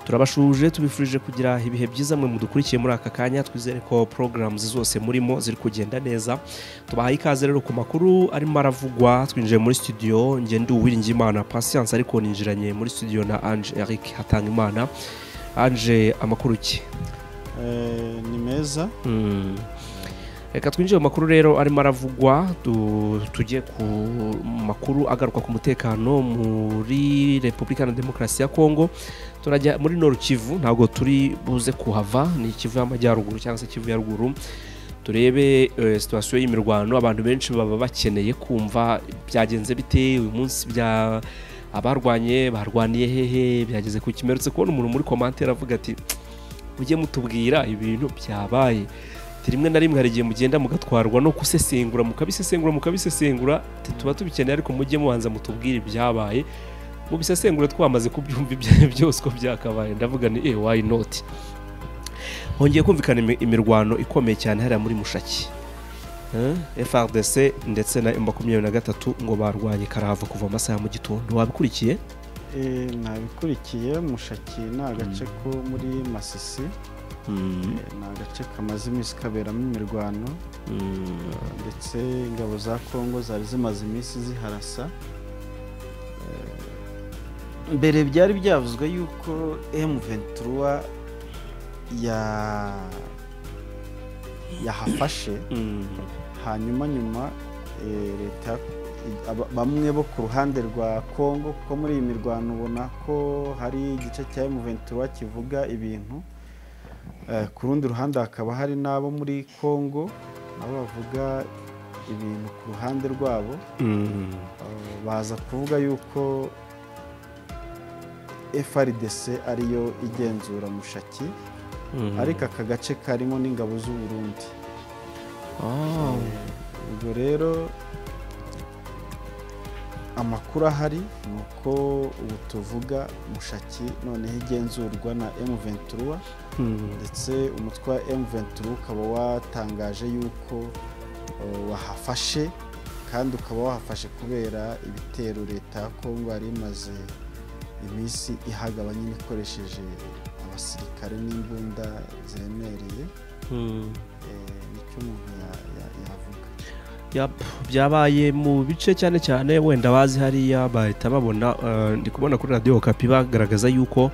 turabashuje tubifurije kugira ibihe byiza mwe mudukurikiye muri aka kanya twizere ko porogaramu zose murimo ziri kugenda neza tubahaye ikaze rero ku makuru arimo aravugwa twinjiye muri studio ngende uwiringiyimana pasiyanse ariko ninjiranye muri studio na anje eric hatangimana anje amakuru ki ni meza reka twinjire mu makuru rero arimo aravugwa du- tujye ku makuru agaruka ku mutekano muri repubulika na demokarasi ya kongo turajya muri noru kivu ntabwo turi buze kuhava ni kivu y'amajyaruguru cyangwa se kivu ya ruguru turebe eh, situasiyo y'imirwano abantu benshi baba bakeneye kumva byagenze bite uyu munsi bya abarwanye barwaniye hehe byageze ku kimerutse kubona umuntu muri komantere avuga ati mujye mutubwira ibintu byabaye Ati, rimwe na rimwe hari igihe mugenda mugatwarwa no gusesengura mukabisesengura mukabisesengura ati, tuba tubikeneye ariko mujye mubanza mutubwire ibyabaye mubisesengure twamaze kubyumva ibya- byose uko byakabaye ndavuga ni eh why not hongeye kumvikana imi- imirwano ikomeye cyane hariya muri mushaki Eh, FRDC ndetse na makumyabiri na gatatu ngo barwanye karahava kuva amasaha mu gitondo wabikurikiye Eh, nabikurikiye mushaki ni agace ko muri masisi Mm, eh, ni agace kamaze iminsi kaberamo imirwano mm, ndetse ingabo za kongo zari zimaze iminsi ziharasa Eh, mbere byari byavuzwe yuko m23 ya yahafashe mm, hanyuma nyuma eh, leta aba- bamwe bo ku ruhande rwa congo kuko muri iyi mirwano ubona ko hari igice cya M23 kivuga ibintu Eh, ku rundi ruhande hakaba hari n'abo muri congo nabo bavuga ibintu ku ruhande rwabo mm, Eh, baza kuvuga yuko FRDC ariyo igenzura mushaki mm. ariko aka gace karimo n'ingabo z'u Burundi Ah, ubwo rero amakuru ahari ni uko ubu tuvuga mushaki noneho igenzurwa na M23 mm, ndetse umutwe wa M23 ukaba watangaje yuko uh, wahafashe kandi ukaba wahafashe kubera ibitero leta ya Kongo yari imaze iminsi ihagaba nyine ikoresheje abasirikare n'imbunda ziremereye mm. Eh, nicyo umuntu ya- ya- yavuga Yap, byabaye mu bice cyane cyane wenda bazi hariya bahita babona eh, ndi kubona kuri radiyo kapi bagaragaza yuko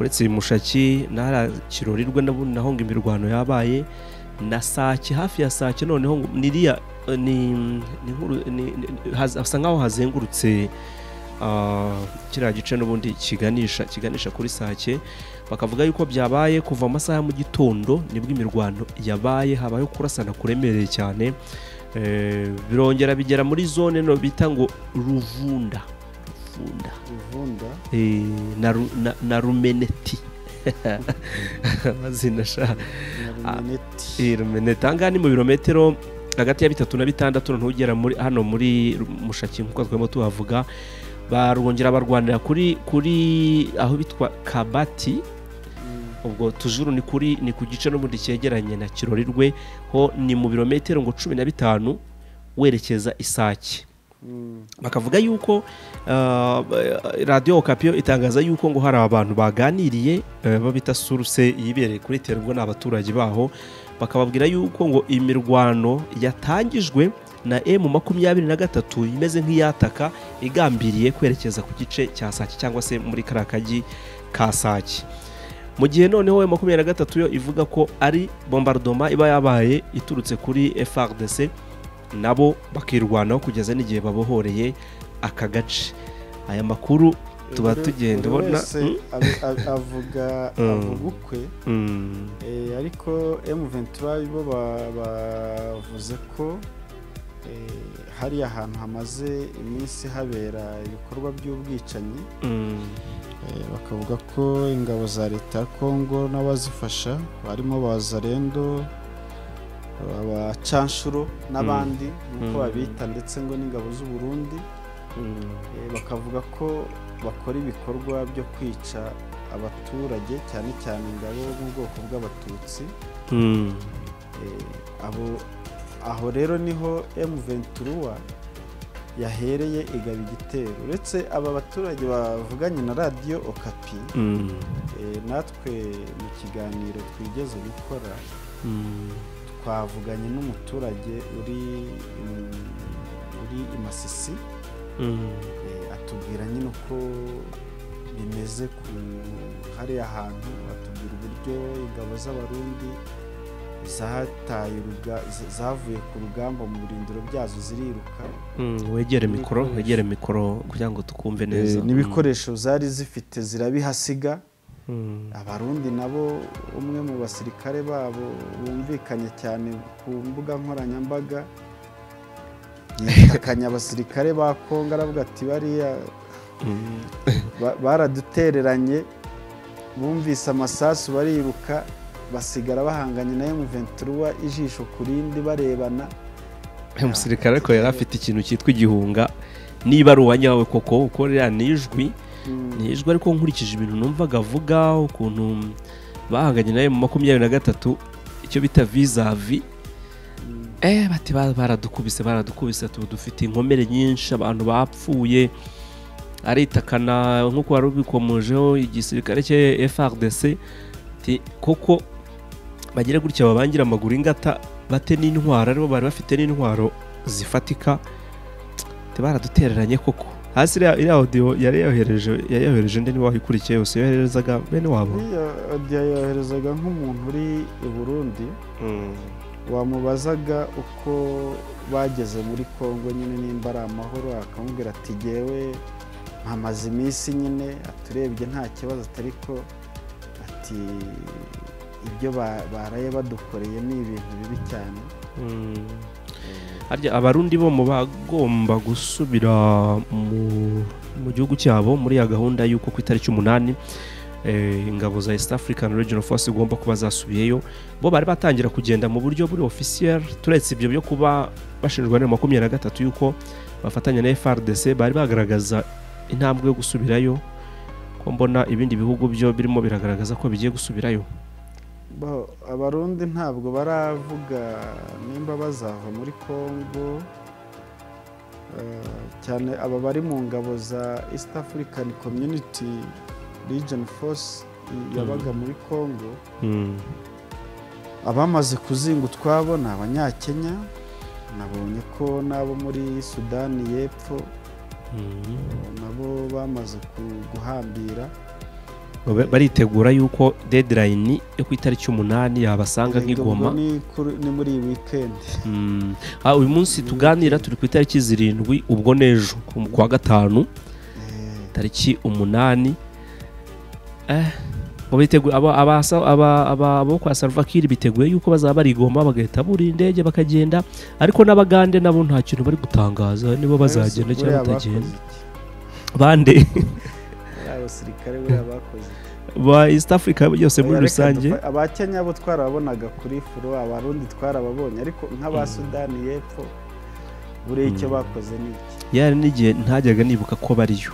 uretse mushaki n'ahari kirorirwe nabu- naho ngo imirwano yabaye na sake hafi ya sake noneho ngo niriya eh, ni ni nkuru- ni- ni- haz- hasa nkaho hazengurutse ah, kiriya gice n'ubundi kiganisha kiganisha kuri sake bakavuga yuko byabaye kuva amasaha ya mu gitondo nibwo imirwano yabaye habayeho kurasana kuremereye cyane Eh, birongera bigera muri zone no bita ngo ruvunda ruvunda ivunda Eh, na, Ru- na, na rumeneti amazina sha na rumeneti Eh, rumeneti ahangaha ni mu birometero hagati ya bitatu na bitandatu noneho ugera muri hano muri Ru- mushaki nk'uko twarimo tuhavuga barwongera barwanira kuri kuri aho bitwa kabati Mm, ubwo tujuru ni kuri ni ku gice n'ubundi cyegeranye na kirorirwe ho ni mu birometero ngo cumi na bitanu werekeza isake mm, bakavuga yuko uh, radiyo okapiyo itangaza yuko ngo hari abantu baganiriye eh, bo bita suruse yibereye kuri tera ubwo ni abaturage baho bakababwira yuko ngo imirwano yatangijwe na emu makumyabiri na gatatu imeze nk'iyataka igambiriye kwerekeza ku gice cya sake cyangwa se muri kariya kagi ka sake mu gihe noneho emu makumyabiri na gatatu yo ivuga ko ari bombardoma iba yabaye iturutse kuri frdc nabo bakirwanaho kugeza n'igihe babohoreye aka gace aya makuru tuba buri- tugenda buri ubona wese ab- ab- avuga Mm. avuga ukwe Mm, Eh, ariko M23 bo ba- bavuze ko eh, hari ahantu hamaze iminsi habera ibikorwa by'ubwicanyi mm, Eh, bakavuga ko ingabo za leta ya kongo n'abazifasha barimo ba zarendo abacanshuro n'abandi nk'uko Mm. babita ndetse ngo n'ingabo z'u Burundi mm, Eh, bakavuga ko bakora ibikorwa byo kwica abaturage cyane cyane ingabo bw'ubwoko bw'abatutsi mm, Eh, abo aho rero niho M23 yahereye igaba igitero uretse aba baturage bavuganye na radiyo okapi Mm. eh, natwe mu kiganiro twigeze gukora Mm. twavuganye n'umuturage uri mm, uri i masisi Mm. Eh, atubwira nyine uko bimeze ku hariya hantu atubwira uburyo ingabo z'abarundi zataye uruga- z- zavuye ku rugamba mu birindiro byazo ziriruka Mm, wegere mikoro N'ibikoresho. wegere mikoro kugira ngo tukumve neza Eh, n'ibikoresho zari zifite zirabihasiga Mm. abarundi nabo umwe mu basirikare babo bumvikanye cyane ku mbuga nkoranyambaga yitakanye abasirikare ba kongo aravuga ati bariya Mm. Ba- baradutereranye bumvise amasasu bariruka basigara bahanganye na M23 ijisho ku rindi barebana umusirikare ariko yari afite ikintu cyitwa igihunga niba ari uwanyawe koko ukorera nijwi Mm, nijwi ariko nkurikije ibintu numvaga avuga ukuntu bahanganye nawe mu makumyabiri na gatatu icyo bita vizavi mm, eh bati ba- baradukubise baradukubise tubu dufite inkomere nyinshi abantu bapfuye aritakana nk'uko wari ubikomojeho igisirikare cye FRDC ati koko bagire gutya babangira amaguru ingata bate n'intwaro aribo bari bafite n'intwaro zifatika ati baradutereranye koko hasi iriya- iriya audio yari yohereje yari yohereje undi niba wayikurikiye yose yoherezaga bene wabo Iyo audio yoherezaga nk'umuntu uri i Burundi wamubazaga uko bageze muri Kongo nyine nimba ari amahoro akamubwira ati jyewe mpamaze iminsi nyine aturebye nta kibazo atariko ati ibyo ba- baraye badukoreye ni ibintu bibi cyane harya abarundi bo mu bagomba gusubira mu- mu gihugu cyabo muri ya gahunda y'uko ku itariki umunani eh, ingabo za east african regional force igomba kuba zasubiyeyo bo bari batangira kugenda mu buryo buri officiel turetse ibyo byo kuba bashinjwa na makumyabiri na gatatu y'uko bafatanya na frdc bari bagaragaza intambwe yo gusubirayo ko mbona ibindi bihugu byo birimo biragaragaza ko bigiye gusubirayo Bo, abarundi ntabwo baravuga nimba bazava muri congo Eh, cyane aba bari mu ngabo za east african community region force i- yabaga muri congo Mm. abamaze kuzinga utwabo ni abanyakenya nabonye ko n'abo muri sudani y'epfo Mm. nabo bamaze ku- guhambira Ba- baritegura yuko deadline yo ku itariki umunani yabasanga nk'i Ubwo Goma ni kuri- ni muri iyi weekend Mm. Ah, uyu munsi tuganira turi ku itariki zirindwi ubwo n'ejo ku kwa gatanu Eh, tariki umunani eh, ngo biteguye- aba- abasa- aba- aba- abo kwa salvakiri biteguye yuko bazaba bari i Goma bagahita buri indege bakagenda ariko n'abagande nabo nta kintu bari gutangaza nibo bazagenda buriya cyangwa bakoze batagenda iki? bande Buriya abasirikare buriya bakoze iki? ba east africa byose muri Reka rusange dufa- abakenya bo twarababonaga kuri furo abarundi twarababonye ariko nk'aba sudani y'epfo buriya icyo bakoze ni iki yari n'igihe ntajyaga nibuka ko bariyo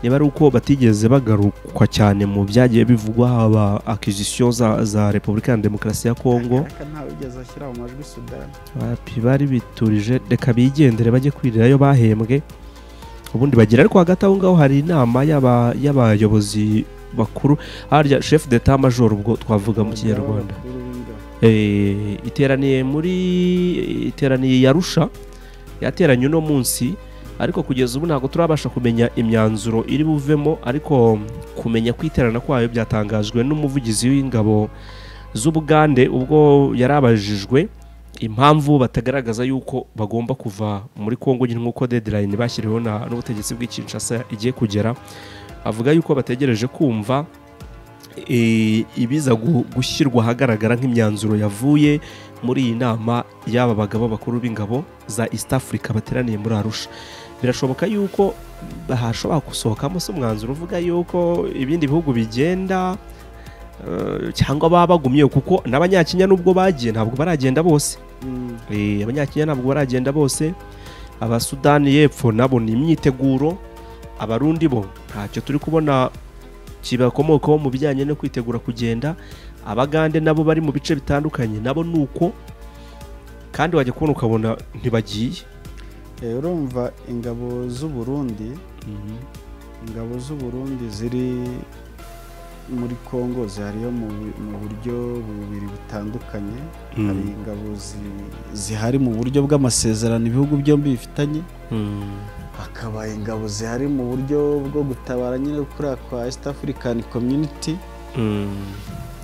niba ari uko batigeze bagarukwa cyane mu byagiye bivugwa haba akizisiyo za, za repubulika ya demokarasi ya kongo Ariko ntawe wigeze ashyira mu majwi sudani Abapi bari biturije reka bigendere bajye kwirirayo bahembwe ubundi bagira ariko hagati aho ngaho hari inama y'aba- y'abayobozi bakuru harya chef d'etat major ubwo twavuga mu kinyarwanda Abakuru b'ingabo. Eh, iteraniye muri iteraniye yarusha yateranye uno munsi ariko kugeza ubu ntabwo turabasha kumenya imyanzuro iri buvemo ariko kumenya kwiterana kwayo byatangajwe n'umuvugizi w'ingabo z'ubugande ubwo yari abajijwe impamvu batagaragaza yuko bagomba kuva muri kongo nyine nk'uko deadline bashyiriweho na- n'ubutegetsi bw'ikinshasa igiye kugera avuga yuko bategereje kumva eh, ibiza gu- gushyirwa ahagaragara nk'imyanzuro yavuye muri iyi nama y'aba bagabo bakuru b'ingabo za east africa bateraniye muri arusha birashoboka yuko hashobora gusohokamo se umwanzuro uvuga yuko ibindi bihugu bigenda eh, cyangwa baba bagumye kuko n'abanyakenya nubwo bagiye ntabwo baragenda bose Mm. Eh, abanyakenya ntabwo baragenda bose abasudani y'epfo nabo ni imyiteguro abarundi bo ntacyo turi kubona kibakomokaho mu bijyanye no kwitegura kugenda abagande nabo bari mu bice bitandukanye nabo ni uko kandi wajya kubona ukabona ntibagiye urumva ingabo z'u Burundi ingabo z'u Burundi ziri muri congo zihariyo mu mu buryo bubiri butandukanye hari ingabo zi- zihari mu buryo bw'amasezerano ibihugu byombi bifitanye hakaba ingabo zihari mu buryo bwo gutabara nyine kuriya kwa east african community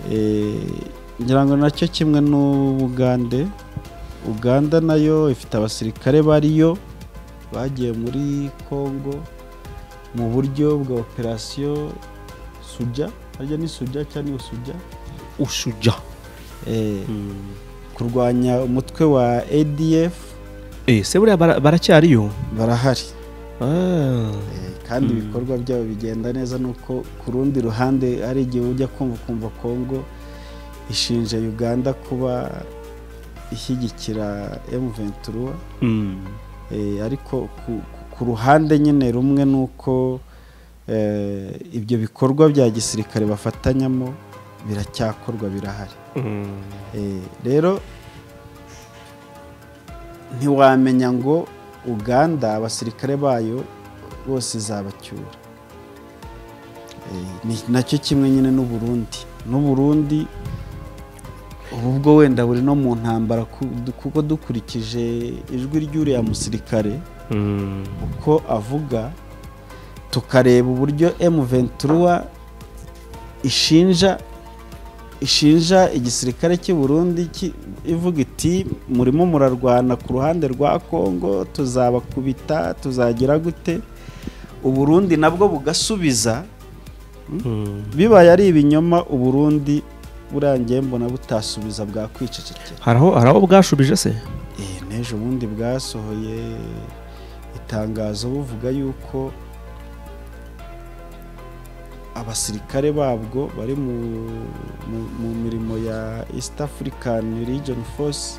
Eh, ngira ngo nacyo kimwe n'ubugande uganda nayo ifite abasirikare bariyo bagiye muri congo mu buryo bwa operasiyo suja harya ni suja cyangwa ni usuja ushuja Eh, kurwanya umutwe wa adf ese buriya bara- baracyariyo barahari Ah. Eh, kandi ibikorwa byabo bigenda neza nuko ku rundi ruhande hari igihe ujya kumva ukumva congo ishinja uganda kuba ishyigikira m23 Mm. eh, ariko ku, ku- ku ruhande nyine rumwe ni uko eh, ibyo bikorwa bya gisirikare bafatanyamo biracyakorwa birahari Mm. Eh, rero ntiwamenya ngo uganda abasirikare bayo bose izabacyura Eh, ni nacyo kimwe nyine n'u Burundi n'u Burundi ubu bwo wenda buri no mu ntambara ku- du- kuko dukurikije ijwi ry'uriya musirikare Mm. uko avuga tukareba uburyo M23 ishinja ishinja igisirikare cy'u Burundi ki- ivuga iti murimo murarwana ku ruhande rwa Kongo tuzabakubita tuzagira gute u Burundi nabwo bugasubiza Mm. bibaye ari ibinyoma u Burundi burangiye mbona butasubiza bwakwicecekera hari aho hari aho bwashubije se Eh, n'ejo bundi bwasohoye itangazo buvuga yuko abasirikare babwo bari mu, mu, mu mirimo ya east african region force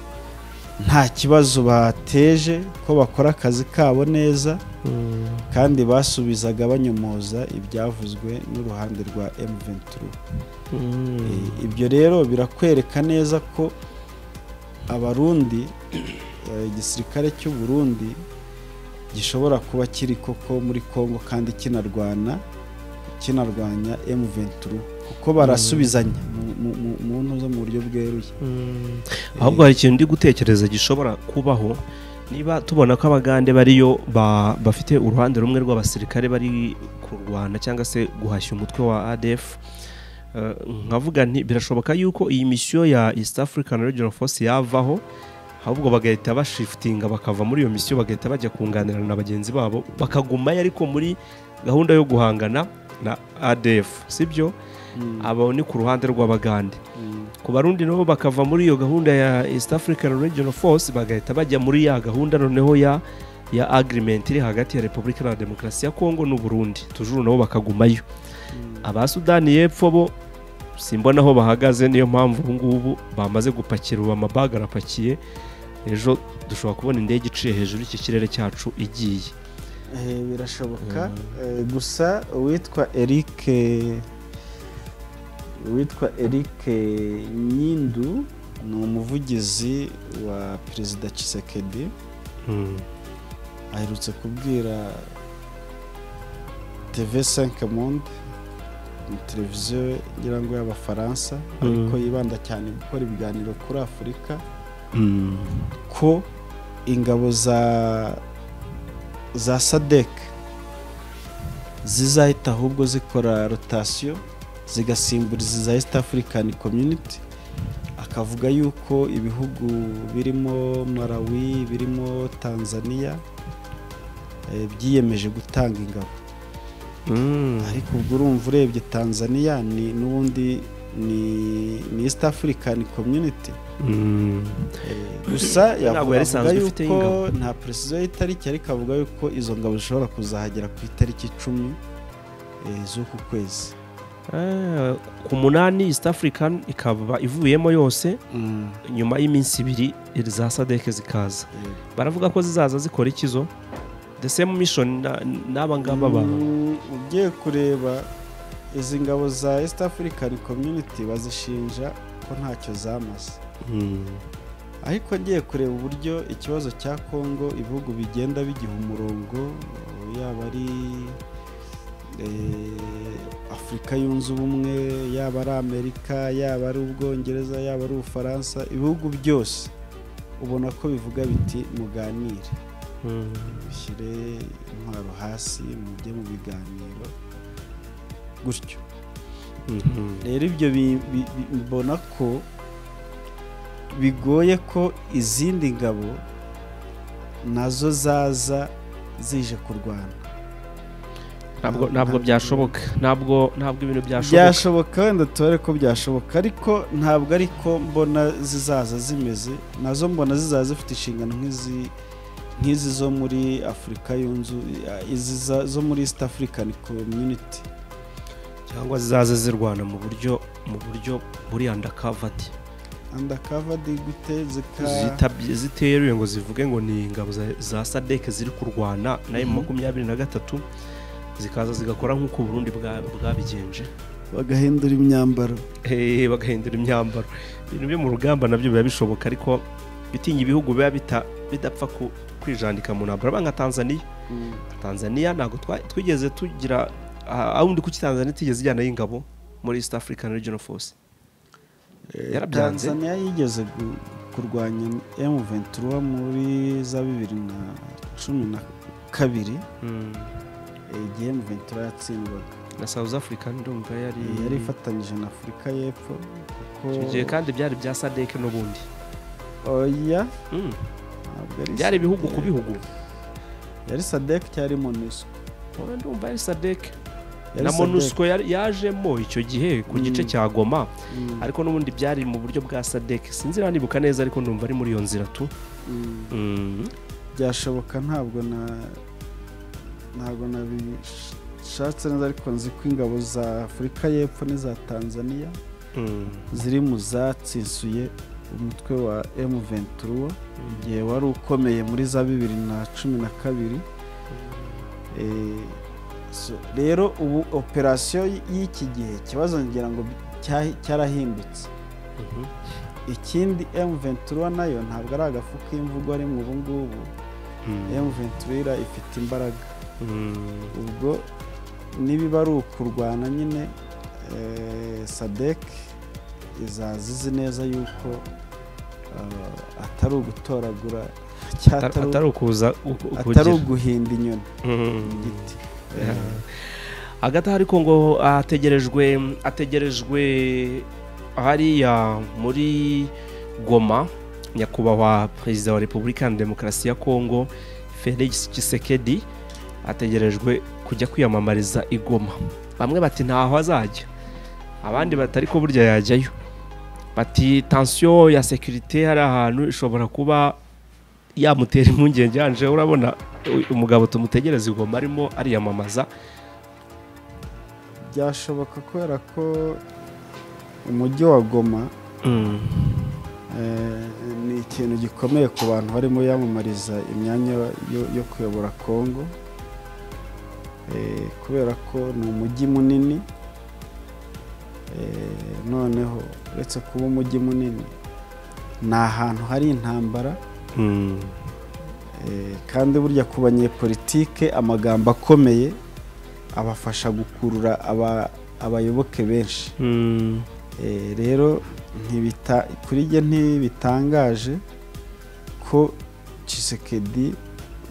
nta kibazo bateje ko bakora akazi kabo neza Mm. kandi basubizaga banyomoza ibyavuzwe n'uruhande rwa m23 Mm. Eh, ibyo rero birakwereka neza ko abarundi eh, igisirikare cy'u Burundi gishobora kuba kiri koko muri Kongo kandi kinarwana kinarwanya M23 kuko barasubizanya mu- mu- mu- mu ntu zo mu buryo bweruye Mm. ahubwo hari ikintu ndi gutekereza gishobora kubaho niba tubona ko abagande bariyo ba- bafite uruhande rumwe rw'abasirikare bari kurwana cyangwa se guhashya umutwe wa adf Eh, nkavuga nti birashoboka yuko iyi misiyo ya east african regional force yavaho ahubwo bagahita bashifitinga bakava muri iyo misiyo bagahita bajya kunganirana na bagenzi babo bakagumayo ariko muri gahunda yo guhangana na adf sibyo abo ni ku ruhande rw'abagande Mm. ku barundi nabo bakava muri iyo gahunda ya east african regional force bagahita bajya muri ya gahunda noneho ya ya agreement iri hagati ya repubulika na demokarasi ya kongo n'uburundi tujuru nabo bakagumayo aba sudani y'epfo bo simbona aho bahagaze niyo mpamvu ubu ngubu bamaze gupakira ubu amabaga arapakiye ejo dushobora kubona indege iciye hejuru y'iki kirere cyacu igiye Eh, birashoboka Eh, gusa uwitwa eric uwitwa eric nyindu ni umuvugizi wa perezida Tshisekedi Mm. aherutse kubwira tv5 monde ni televiziyo ngira ngo y'abafaransa ariko yibanda cyane gukora ibiganiro kuri afurika Mm. ko ingabo za za sadek zizahita ahubwo zikora rotasiyo zigasimburiza iza east african community akavuga yuko ibihugu birimo malawi birimo tanzania eh, byiyemeje gutanga ingabo Mm. ariko ubwo urumva urebye tanzania ni n'ubundi ni, ni east african community Mm. Eh, gusa Ntabwo yari yavuga isanzwe ifite yuko ingabo. nta presizo y'itariki ariko avuga yuko izo ngabo zishobora kuzahagera ku itariki icumi eh, z'uku kwezi Ah, ku munani east african ikaba ivuyemo yose nyuma y'iminsi ibiri za sadeke zikaza Eh, baravuga ko zizaza zikora ikizo the same mission na- n'aba ngaba ba mm, ugiye kureba izi ngabo za east african community bazishinja ko ntacyo zamaze ariko ngiye kureba uburyo ikibazo cya kongo ibihugu bigenda bigiha umurongo yaba ari afurika yunze ubumwe yaba ari amerika yaba ari ubwongereza yaba ari ubufaransa ibihugu byose ubona ko bivuga biti muganire bishyire intwaro hasi mujye mu biganiro gutyo rero ibyo mbona ko bigoye ko izindi ngabo nazo zaza zije kurwana ntabwo byashoboka ntabwo ntabwo ibintu byashoboka byashoboka wenda tubare ko byashoboka ariko ntabwo ariko mbona zizaza zimeze nazo mbona zizaza zifite inshingano nk'izi nk'izi zo muri afurika yunze izi za- zo muri east african community cyangwa zizaza zirwana mu buryo mu buryo buri andakavadi undercovered gute zika ziteruye ngo zivuge ngo ni ingabo za- za sadeke ziri kurwana na emu makumyabiri na gatatu zikaza zigakora nk'uko uburundi bwa- bwabigenje bagahindura imyambaro Eh, bagahindura imyambaro ibintu byo mu rugamba nabyo biba bishoboka ariko bitinya ibihugu biba bita- bidapfa ku- kwijandika mu ntambara urabona nka tanzaniya tanzaniya ntabwo twa- twigeze tugira ah, awundi kuki tanzaniya itigeze ijyanayo ingabo muri east african regional force yarabyanze. tanzania yigeze gu- kurwanya m23 muri za bibiri na cumi na kabiri eh, igihe m23 yatsindwaga na south africa ndumva yari Eh, yari ifatanyije na afurika y'epfo kuko icyo gihe kandi byari bya sadek n'ubundi oya Mm. ntabwo ari byari ibihugu Sadek. ku bihugu yari sadek cyari monusco Wowe ndumva ari sadek Yari na Sadek. monusco yari- yajemo icyo gihe ku gice Mm. cya goma Mm, ariko n'ubundi byari mu buryo bwa sadek sinzira nibuka neza ariko numva ari muri iyo nzira tu mm. byashoboka ntabwo na ntabwo nabishatse neza ariko nzi ko ingabo za afurika y'epfo n'iza tanzania ziri mu zatsinsuye umutwe wa m23 igihe wari ukomeye muri za bibiri na cumi na kabiri Eh, so- rero ubu operasiyo y'iki gihe ikibazo ngira ngo cya- cyarahindutse ikindi m23 nayo ntabwo ari agafu k'imvugo ari mu ubungubu m23 ifite imbaraga ubwo niba ari ukurwana nyine eh, sadek izaza izi neza yuko eh, atari ugutoragura cyangwa atari- atari ukuza atari ukugira uguhinda inyoni ku Mm. giti hagati aho ariko ngo ategerejwe ategerejwe hariya muri goma nyakubahwa perezida wa repubulika ya demokarasi ya kongo felix Tshisekedi ategerejwe kujya kwiyamamariza i goma bamwe bati ntaho azajya abandi bati ariko burya yajyayo bati tansiyo ya sekirite hari ahantu ishobora kuba yamutera impungenge yanje urabona u- umugabo tumutegereza i goma arimo ariyamamaza byashoboka kubera ko umujyi wa goma Eh, ni ikintu gikomeye ku bantu barimo yamamariza imyanya yo- yo kuyobora kongo Eh, kubera ko ni umujyi munini Eh, noneho uretse kuba umujyi munini ni ahantu hari intambara Mm. Eh, kandi burya ku banyepolitike amagambo akomeye abafasha gukurura aba- abayoboke benshi Mm. Eh, rero ntibita kuri njye ntibitangaje ko Tshisekedi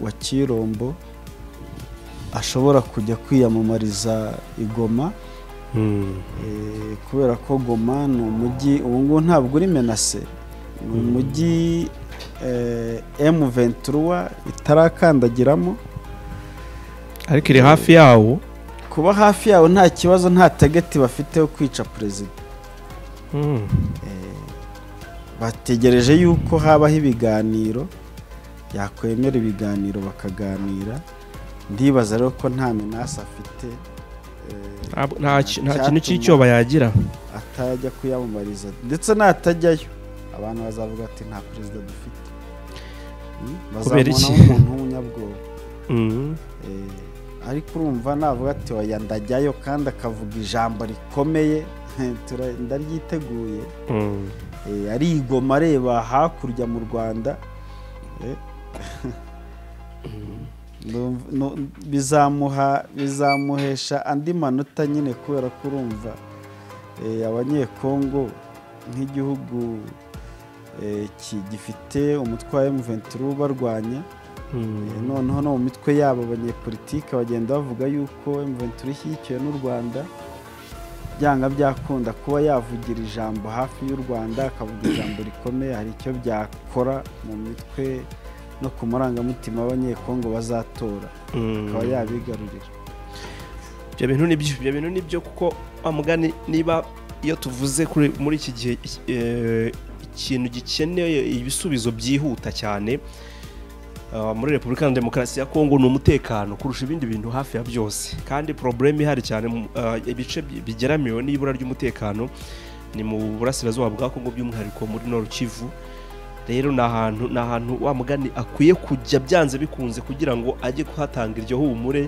wa Kirombo ashobora kujya kwiyamamariza i Goma Mm. eh, kubera ko Goma ni umujyi ubu ngubu ntabwo uri menase ni umujyi eh, M23 itarakandagiramo ariko iri hafi yawo kuba hafi yawo nta kibazo nta tageti bafite yo kwica perezida Mm. bategereje yuko habaho ibiganiro yakwemera ibiganiro bakaganira ndibaza rero ko nta menasi afite eh, Ntabwo- nta ki- nta Icyatuma- kintu cy'icyoba yagira atajya kuyamamariza ndetse natajyayo abantu bazavuga ati nta perezida dufite Hmm? Kubera bazamubona iki? nk'umuntu w'umunyabwoba Mm. Eh, ariko urumva navuga ati oya ndajyayo kandi akavuga ijambo rikomeye tura- ndaryiteguye Mm. ari igoma areba hakurya mu rwanda bizamuha bizamuhesha andi manota nyine kubera ko urumva abanyekongo nk'igihugu gifite umutwe wa emuventuri ubarwanya noneho no mu mitwe yabo abanyepolitike bagenda bavuga yuko emuventuri ishyigikiwe n'u rwanda byanga byakunda kuba yavugira ijambo hafi y'u rwanda akavuga ijambo rikomeye hari icyo byakora mu mitwe no ku marangamutima y'abanyekongo bazatora akaba yabigarurira ibyo bintu ni byo ibyo bintu ni byo kuko mugani niba iyo tuvuze muri iki gihe ikintu gikeneye ibisubizo byihuta cyane muri repubulika na demokarasi ya kongo ni umutekano kurusha ibindi bintu hafi ya byose kandi porobureme ihari cyane ibice bigeramiwe n'ibura ry'umutekano ni mu burasirazuba bwa kongo by'umwihariko muri noru kivu rero ni ahantu ni ahantu wa mugani akwiye kujya byanze bikunze kugira ngo ajye kuhatanga iryo humure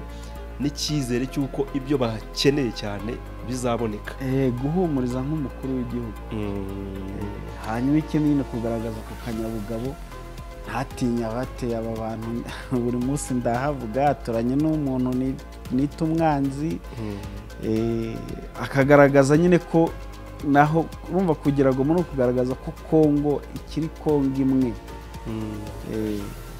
n'icyizere cy'uko ibyo bakeneye cyane bizaboneka guhumuriza nk'umukuru w'igihugu hanyuma ikeneye no kugaragaza ku kanyabugabo ntatinye abateye aba bantu buri munsi ndahavuga yaturanye n'umuntu nita umwanzi akagaragaza nyine ko naho urumva kugira ngo muri kugaragaza ko kongo ikiri kongo imwe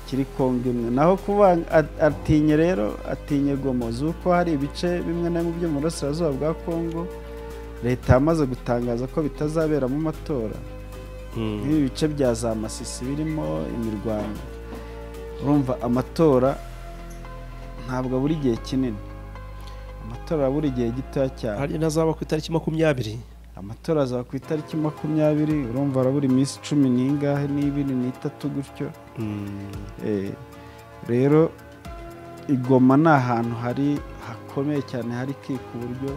ikiri kongo imwe naho kuba atinye rero atinye gomo z'uko hari ibice bimwe na bimwe byo mu burasirazuba bwa kongo leta yamaze gutangaza ko bitazaberamo amatora nk'ibi bice bya za masisi birimo imirwano urumva amatora ntabwo buri gihe kinini amatora buri gihe gitoya cyane hari n'azaba ku itariki makumyabiri amatora azaba ku itariki makumyabiri urumva arabura iminsi cumi n'ingahe n'ibiri n'itatu gutyo rero igoma ni ahantu hari hakomeye cyane hari ki ku buryo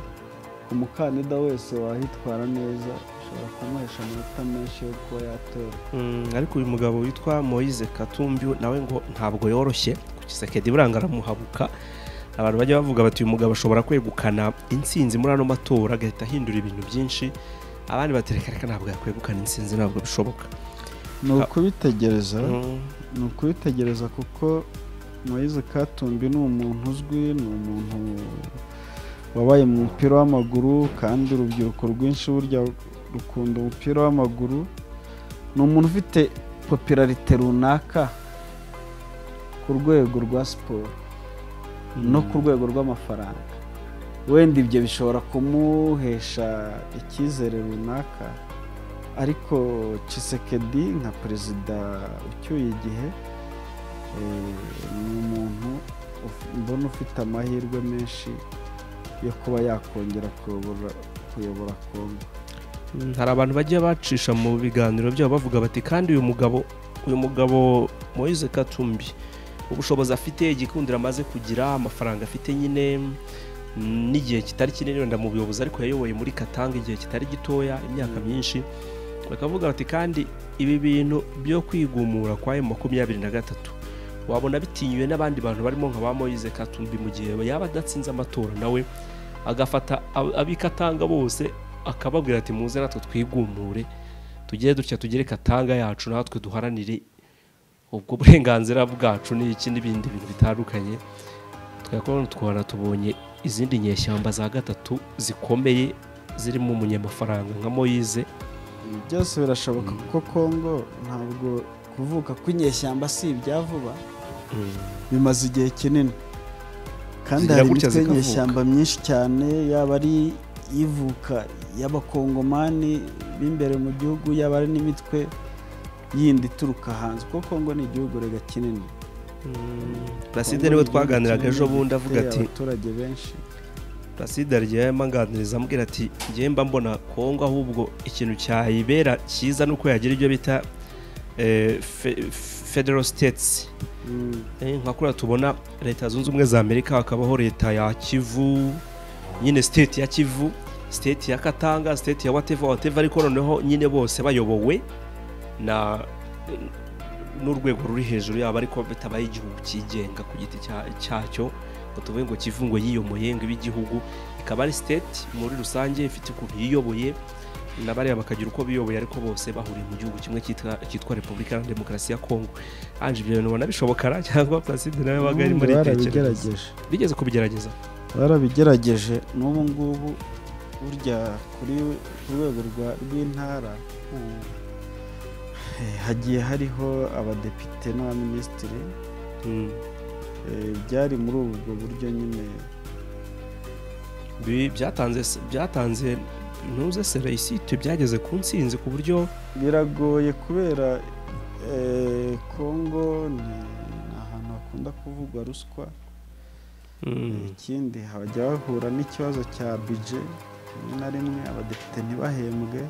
umukandida wese wahitwara neza ushobora kumuhesha amanota menshi yo kuba yatora ariko uyu mugabo witwa moyize katumbi nawe ngo ntabwo yoroshye ku gisekedi buranga aramuhabuka abantu bajya bavuga bati uyu mugabo ashobora kwegukana insinzi muri ano matora agahita ahindura ibintu byinshi abandi batereka reka ntabwo yakwegukana insinzi ntabwo bishoboka ni ukubitegereza ni ukubitegereza kuko Moise katumbi ni umuntu uzwi ni umuntu wabaye mu mupira w'amaguru kandi urubyiruko rwinshi burya rukunda umupira w'amaguru ni umuntu ufite popirarite runaka ku rwego rwa siporo no ku rwego rw'amafaranga wenda ibyo bishobora kumuhesha icyizere runaka ariko Cisekedi nka perezida ucyuye igihe ni umuntu mbona ufite amahirwe menshi yo kuba yakongera kuyobora kongo hari abantu bajya bacisha mu biganiro byabo bavuga bati kandi uyu mugabo uyu mugabo Moise katumbi ubushobozi afite igikundiro amaze kugira amafaranga afite nyine n'igihe kitari kinini wenda mu buyobozi ariko yayoboye muri katanga igihe kitari gitoya imyaka myinshi bakavuga bati kandi ibi bintu byo kwigumura kwa emu makumyabiri na gatatu wabona bitinyuwe n'abandi bantu barimo nka ba moyize katumbi mu gihe yaba adatsinze amatora nawe agafata abikatanga bose akababwira ati muze natwe twigumure tugere dutya tugere katanga yacu natwe duharanire ubwo burenganzira bwacu n'iki n'ibindi bintu bitandukanye twakora twara tubonye izindi nyeshyamba za gatatu zikomeye zirimo umunyamafaranga nka moyize byose birashoboka kuko kongo ntabwo kuvuka kw'inyeshyamba si ibya vuba bimaze igihe kinini kandi hari imitwe y'inyeshyamba myinshi cyane yaba ari ivuka y'abakongomani b'imbere mu gihugu yaba ari n'imitwe yindi ituruka hanze kuko kongo ni igihugu rega kinini placide niwe twaganiraga ejo bundi avuga ati abaturage benshi placide yagiye amanganiriza ambwira ati ngiye mba mbona kongo ahubwo ikintu cyayibera cyiza ni uko yagira ibyo bita federal states nka kuriya tubona leta zunze ubumwe za amerika hakabaho leta ya kivu nyine state ya kivu state ya katanga state ya whatever whatever ariko noneho nyine bose bayobowe n'urwego ruri hejuru yabo ariko bitabaye igihugu cyigenga ku giti cyacyo ngo tuvuge ngo kivungo yiyomoye ngo ibe igihugu ikaba ari siteti muri rusange ifite ukuntu yiyoboye na bariya bakagira uko biyoboye ariko bose bahuriye mu gihugu kimwe cyitwa cyitwa repubulika iharanira demokarasi ya kongo anje ibyo bintu ubona bishobokara cyangwa placide nawe wabaga arimo aritekereza barabigerageje bigeze kubigerageza barabigerageje n'ubu ngubu burya kuri ku rwego rwa- rw'intara ubu, eh, hagiye hariho abadepite n'abaminisitiri Mm. eh, byari muri ubwo buryo nyine Bi- byatanze se- byatanze ntuze sereyisite byageze ku nsinzi ku buryo biragoye kubera eh, kongo ni ni ahantu hakunda kuvugwa ruswa mm, ikindi hajya bahura n'ikibazo cya bije rimwe na rimwe abadepite ntibahembwe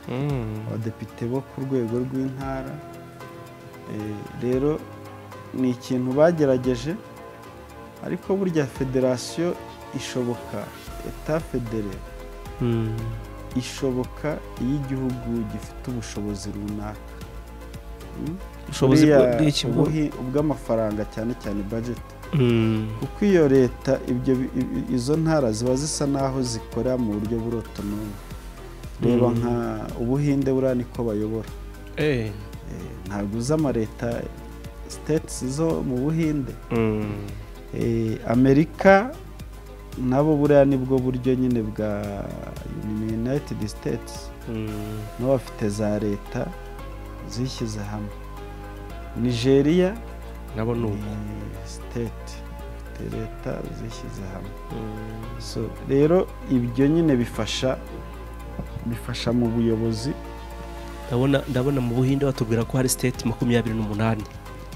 mm, abadepite bo ku rwego rw'intara Eh, rero ni ikintu bagerageje ariko burya federasiyo ishoboka eta federe mm, ishoboka iyo igihugu gifite ubushobozi runaka Mm? ubushobozi Buriya bwo- bw'iki bwo- ubuhi- ubw'amafaranga cyane cyane budget mm, kuko iyo leta ibyo bi- i- i- izo ntara ziba zisa n'aho zikora mu buryo burotonomu reba Mm. nka ubuhinde buriya niko bayobora eh, Eh, ntabwo uzi amaleta states zo mu buhinde mm, Eh, amerika nabo buriya nibwo buryo nyine bwa united states mm, nabo bafite za leta zishyize hamwe nigeria nabo ni uko ni state bafite leta zishyize hamwe Mm, so rero ibyo nyine bifasha bifasha mu buyobozi ndabona ndabona mu buhinde batubwira ko hari state makumyabiri n'umunani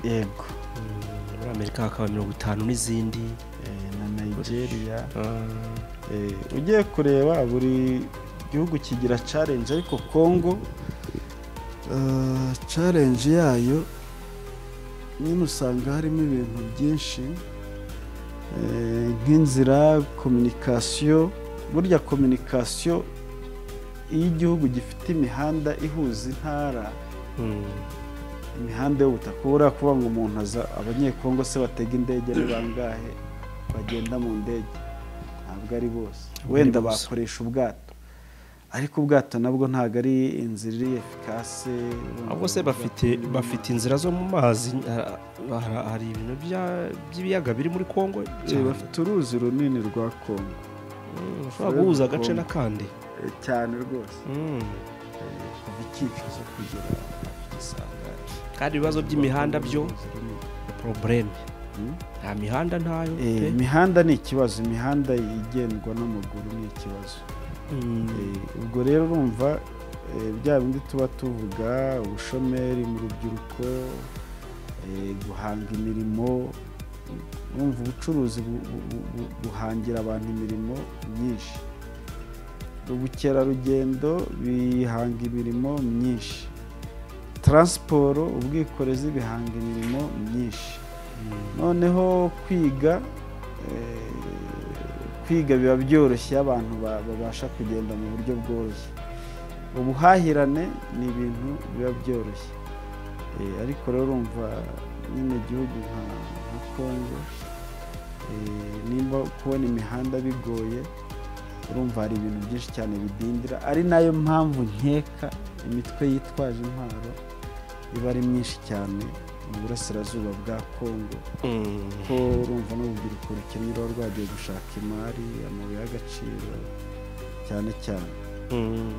yego Mm, muri amerika hakaba mirongo itanu n'izindi Eh, na nigeria Ah, Eh, ugiye kureba buri gihugu kigira challenge ariko congo eh, challenge yayo nyine usanga harimo ibintu byinshi eh, nk'inzira communication burya communication iyo igihugu gifite imihanda ihuza intara mm, imihanda y'ubutaka buriya kuvuga ngo umuntu aza abanyekongo se batega indege ni bangahe bagenda mu ndege ntabwo ari bose Ntabwo ari wenda bose. bakoresha ubwato ariko ubwato nabwo ntabwo ari inzira iri efikase ahubwo se bafite bafite inzira zo mu mazi ah, ah, hari ibintu bya- by'ibiyaga biri muri kongo Eh, cyane. bafite uruzi runini rwa kongo Mm, ushobora guhuza agace Kongo. n'akandi eh, cyane rwose Mm. Eh, kuva icyicuzo kugera igisangane kandi ibibazo by'imihanda byo porobureme nta mihanda ntayo pe. imihanda ni ikibazo imihanda igendwa n'amaguru ni ikibazo Mm, Eh, ubwo rero urumva eh, bya bindi tuba tuvuga ubushomeri mu rubyiruko eh, guhanga imirimo urumva ubucuruzi bu- bu- bu- bu- buhangira abantu imirimo myinshi ubukerarugendo bihanga imirimo myinshi taransiporo ubwikorezi bihanga imirimo myinshi mm, noneho kwiga eh, kwiga biba byoroshye iyo abantu ba- babasha kugenda mu buryo bworoshye ubuhahirane ni ibintu biba byoroshye Eh, ariko rero urumva nyine igihugu nka nka kongo eh, nimba kubona imihanda bigoye urumva hari ibintu byinshi cyane bidindira ari nayo mpamvu nkeka imitwe yitwaje intwaro iba ari myinshi cyane mu burasirazuba bwa kongo mm. ko urumva n'urubyiruko rukennye ruba rwagiye gushaka imari amabuye y'agaciro cyane cyane Mm.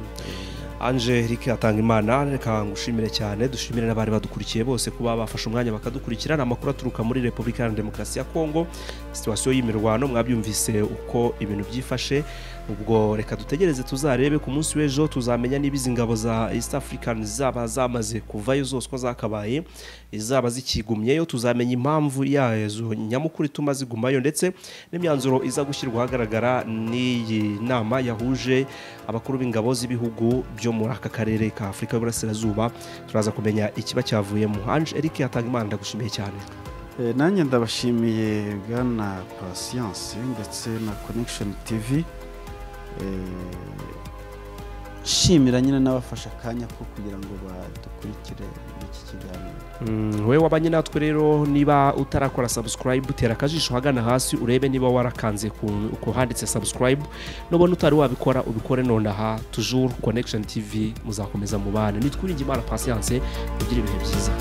Angelique atanga imana reka ngushimire cyane dushimire n'abari badukurikiye bose kuba bafashe umwanya bakadukurikira ni amakuru aturuka muri repubulika iharanira demokarasi ya kongo situwasiyo y'imirwano mwabyumvise uko ibintu byifashe ubwo reka dutegereze tuzarebe ku munsi w'ejo tuzamenya niba izi ngabo za east african zaba zamaze kuvayo zose uko zakabaye izaba zikigumyeyo tuzamenya impamvu yazo nyamukuru ituma zigumayo ndetse n'imyanzuro iza gushyirwa ahagaragara n'iyi nama yahuje abakuru b'ingabo z'ibihugu byo muri aka karere ka afurika y'uburasirazuba turaza kumenya ikiba cyavuyemo anje eric yatanga imana ndagushimiye cyane Eh, nanjye ndabashimiye bwana pasiyanse ndetse na connection tv Eh, shimira nyine n'abafashe akanya ko kugira ngo badukurikire iki kiganiro wowe wabanye natwe rero niba utarakora sabusikarayibu tera akajisho hagana hasi urebe niba warakanze ku- ku handitse sabusikarayibu nubona utari wabikora ubikore nonaha tujuru konekishoni tivi muzakomeza mubane nitwiringe imana pasiyanse kugira ibihe byiza